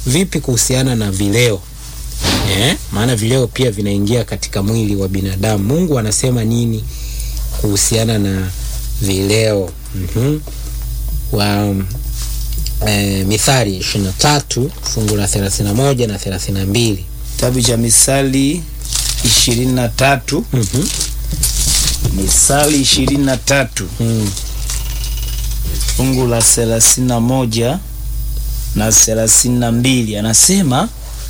vipi kuhusiana na vileo eh? Maana vileo pia vinaingia katika mwili wa binadamu. Mungu anasema nini kuhusiana na vileo? mm wa e, Mithali ishirini na tatu fungu la thelathini na moja na thelathini na mbili Kitabu cha Misali ishirini na tatu Mhm. Misali ishirini na tatu Mm. fungu la thelathini na moja na thelathini na mbili anasema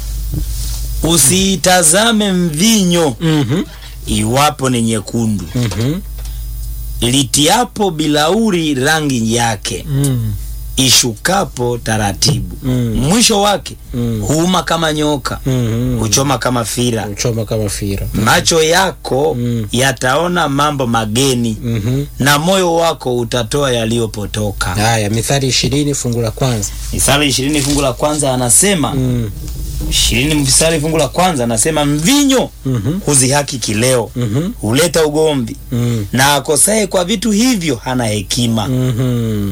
usiitazame mvinyo Mhm. iwapo ni nyekundu, Mhm. litiapo bilauri rangi yake, Mm. ishukapo taratibu, Mm. mwisho wake Mm. huuma kama nyoka, Mhm. huchoma kama fira. Uchoma kama fira. Macho yako Mm. yataona mambo mageni, Mhm. na moyo wako utatoa yaliyopotoka. Haya, Mithali ishirini fungu la kwanza. Misali ishirini fungu la kwanza anasema Mm. ishirini mstari fungu la kwanza anasema mvinyo Mhm. huzihaki kileo, Mhm. huleta ugomvi, Mm. na akosaye kwa vitu hivyo hana hekima. Mhm.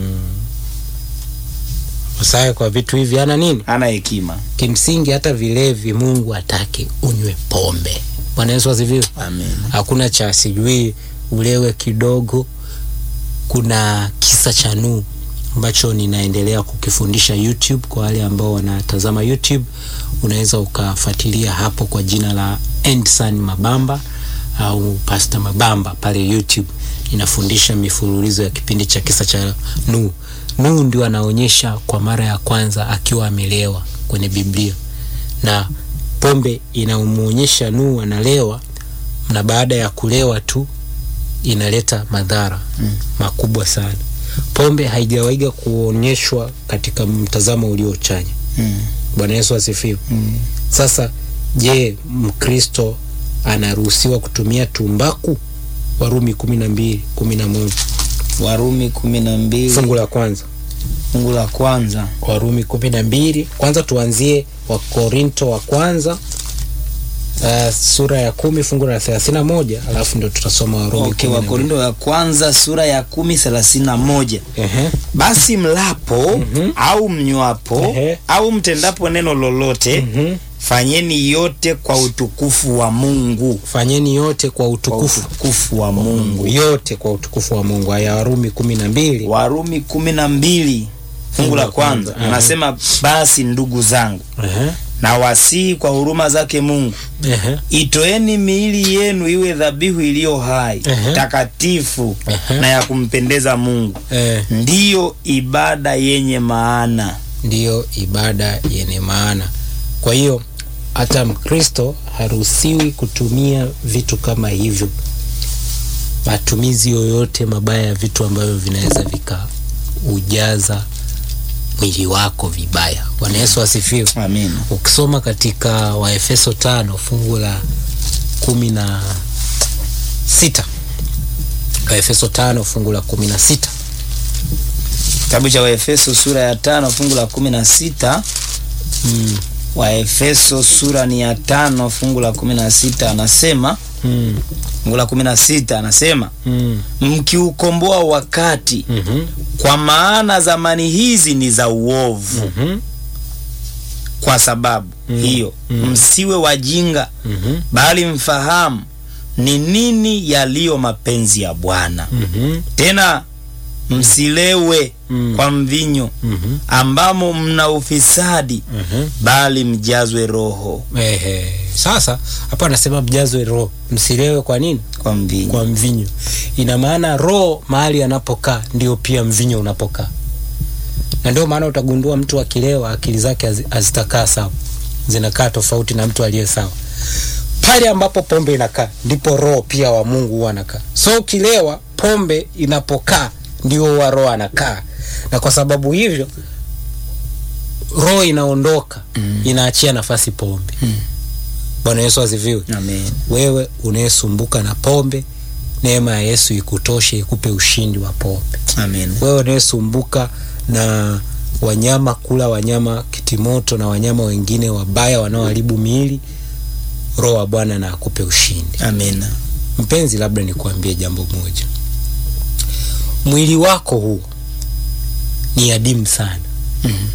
Usaye kwa vitu hivi ana nini? Hana hekima. Kimsingi hata vilevi Mungu atake unywe pombe. Bwana Yesu asifiwe. Amen. Hakuna cha sijui ulewe kidogo. Kuna kisa cha Nuhu ambacho ninaendelea kukifundisha YouTube kwa wale ambao wanatazama YouTube, unaweza ukafuatilia hapo kwa jina la Endsan Mabamba au Pastor Mabamba pale YouTube. Ninafundisha mifululizo ya kipindi cha kisa cha Nuhu. Nuhu ndio anaonyesha kwa mara ya kwanza akiwa amelewa kwenye Biblia, na pombe inamuonyesha Nuhu analewa, na baada ya kulewa tu inaleta madhara Mm. makubwa sana. Pombe haijawaiga kuonyeshwa katika mtazamo uliochanya. Mm. Bwana Yesu asifiwe. Mm. Sasa je, Mkristo anaruhusiwa kutumia tumbaku? Warumi kumi na mbili kumi na moja Warumi kumi na mbili fungu la kwanza. fungu la kwanza Warumi kumi na mbili kwanza tuanzie Wakorinto wa kwanza uh, sura ya kumi fungu la thelathini na moja alafu ndo tutasoma Warumi okay, kumi na mbili. Wakorinto ya kwanza sura ya kumi thelathini na moja Ehe. basi mlapo Mhm. au mnywapo Ehe. au mtendapo neno lolote Mhm. fanyeni yote kwa utukufu wa Mungu, Fanyeni yote kwa kwa utukufu utukufu wa Mungu. yote kwa utukufu wa Mungu. Aya Warumi kumi na mbili Warumi kumi na mbili fungu la kwanza Ehe. anasema basi ndugu zangu, Ehe. na wasihi kwa huruma zake Mungu, Ehe. itoeni miili yenu iwe dhabihu iliyo hai Ehe. takatifu Ehe. na ya kumpendeza Mungu, Eh, ndiyo ibada yenye maana. ndiyo ibada yenye maana. Kwa hiyo hata Mkristo haruhusiwi kutumia vitu kama hivyo, matumizi yoyote mabaya ya vitu ambavyo vinaweza vikaujaza mwili wako vibaya. Bwana Yesu asifiwe. Amen. Ukisoma katika Waefeso tano fungu la kumi na sita Waefeso tano fungu la kumi na sita Kitabu cha Waefeso sura ya tano fungu la kumi na sita mm. Waefeso sura ni ya tano fungu la kumi na sita anasema mm. fungu la kumi na sita anasema mm. mkiukomboa wakati, mhm, kwa maana zamani hizi ni za uovu. mhm, Kwa sababu Mm. hiyo Mm. msiwe wajinga, mhm, bali mfahamu ni nini yaliyo mapenzi ya Bwana. mhm, Tena msilewe Mm. kwa mvinyo mhm, ambamo mna ufisadi, mhm. bali mjazwe Roho Ehe. Sasa hapa anasema mjazwe roho, msilewe. Kwa nini? kwa mvinyo. Kwa mvinyo. Ina maana roho mahali anapokaa ndio pia mvinyo unapokaa, na ndio maana utagundua mtu akilewa akili zake hazi- hazitakaa sawa, zinakaa tofauti na mtu aliye sawa. Pale ambapo pombe inakaa ndipo roho pia wa Mungu huwa anakaa. So ukilewa, pombe inapokaa ndio huwa roho anakaa, na kwa sababu hivyo roho inaondoka, Mm. inaachia nafasi pombe. Mm. Bwana Yesu asifiwe. Amen. Wewe unayesumbuka na pombe, neema ya Yesu ikutoshe, ikupe ushindi wa pombe. Amen. Wewe unayesumbuka na wanyama, kula wanyama kitimoto na wanyama wengine wabaya wanaoharibu miili, roho wa Bwana na akupe ushindi. Amen. Mpenzi, labda nikuambie jambo moja, mwili wako huu ni adimu sana. Mhm.